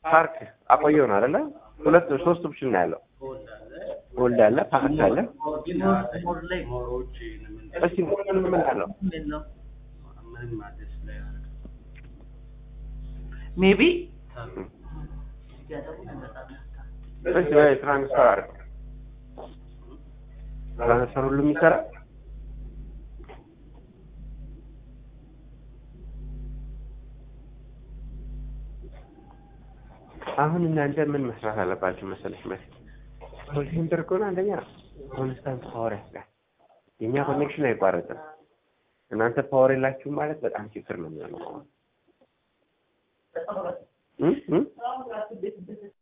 ፓርክ አቆየው ነው አይደለ? ሁለት ሶስት ኦፕሽን ነው ያለው። ሆልድ አለ ሆልድ አለ፣ ፓርክ አለ። ሞር ላይ ሞሮች እስቲ ምን ምን አለው? ምን ነው ምንም አዲስ ላይ ያደርግ ሜቢ እስቲ ወይ ትራንስፈር አድርግ። ትራንስፈር ሁሉም ይሰራል። አሁን እናንተ ምን መስራት አለባችሁ መሰለሽ መስ ኮል ሴንተር ከሆነ አንደኛ ኮንስታንት ፓወር ያስጋል። የእኛ ኮኔክሽን አይቋረጥም። እናንተ ፓወር የላችሁም ማለት በጣም ችግር ነው የሚሆነው። እ እ